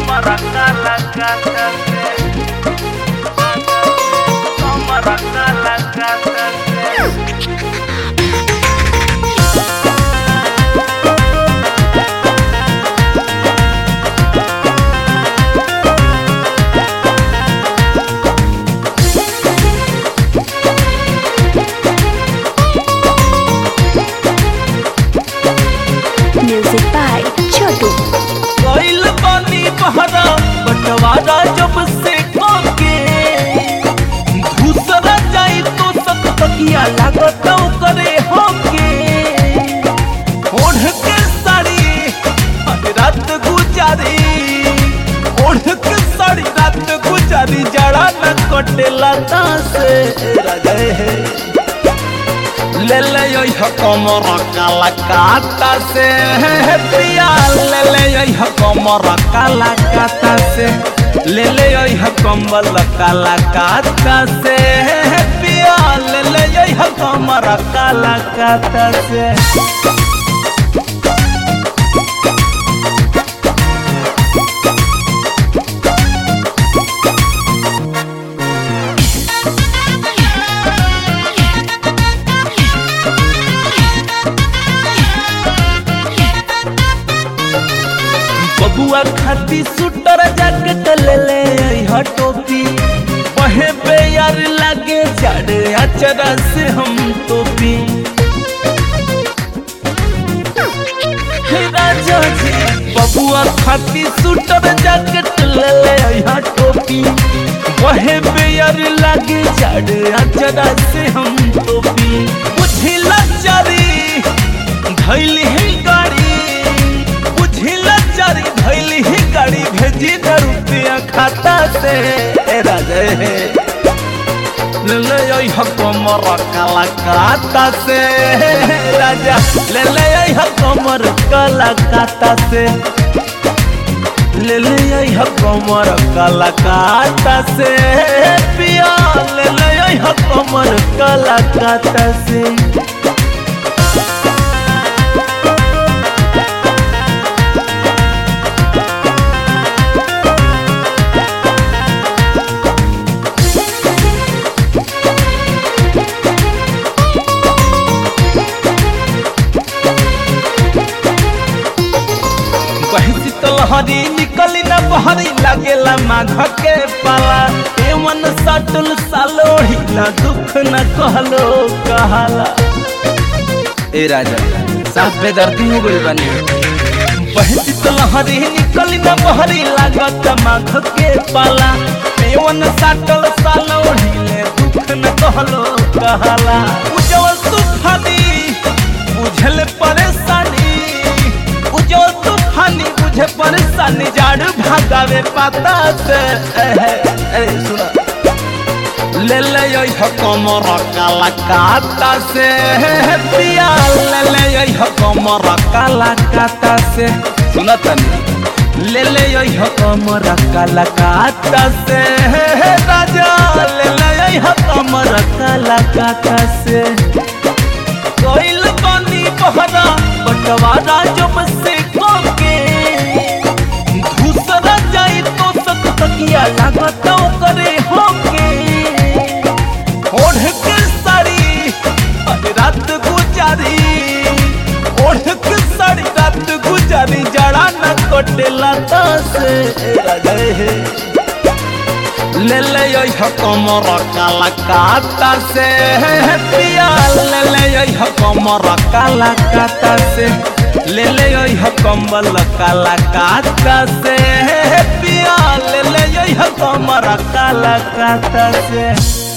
Toma la casa, toma la casa. Music by Chotu. कोइल पानी बहरा बटवारा जब से खाके दूसरा जाई तो सब तकिया लागत करे होके ओढ़ के साड़ी आज रात गुजारी ओढ़ के साड़ी रात गुजारी जड़ा न कटेला से राजा है ले ले यो कमर काला काता से पिया ले ले यो कमर काला काता से ले ले यो कमल काला काता से पिया ले ले यो कमर काला काता से बबुआ खाती सुटर जैकेट ले ले यह टोपी वहे पे यार लागे चढ़ अचरा से हम टोपी हे राजा जी बबुआ खाती सुटर जैकेट ले ले यह टोपी वहे पे यार लागे चढ़ अचरा से हम टोपी बुझिला चारी धैली है गाड़ी बुझिला चारी धैली ही गाड़ी भेजी न रुपया खाता से ए राजे ले ले आई कमर काला काता से राजा ले ले आई कमर काला काता से ले ले आई कमर काला काता से पिया ले ले आई कमर काला काता से बहसी तलहरी निकली न बहरी लागेला माघ के पाला एवन सटल सालोही न दुख न कहलो कहाला ए राजा साफ बेदर्दी हो गइल बानी बहसी तलहरी निकली न बहरी लागत माघ के पाला एवन सटल सालोही ने दुख न कहलो कहाला उजवल सुखानी बुझल परेशानी उजल तूफानी बुझे परेशानी जाड़ भागावे पाता से ए सुना ले ले यो कमर काला काता से पिया ले ले यो कमर काला काता से सुना तनी ले ले यो कमर काला काता से राजा ले ले यो कमर काला काता से कोइल पानी बहरा बटवारा जब से खाके दूसरा जाई तो सक तकिया लागत करे होके ओढ़ के साड़ी आज रात गुजारी ओढ़ के साड़ी रात गुजारी जड़ा न कटेला से राजा है ले ले यो कमर काला काता से पिया ले ले यो कमर काला काता से ले ले यो कम्बल काला काता से पिया ले ले यो कमर काला काता से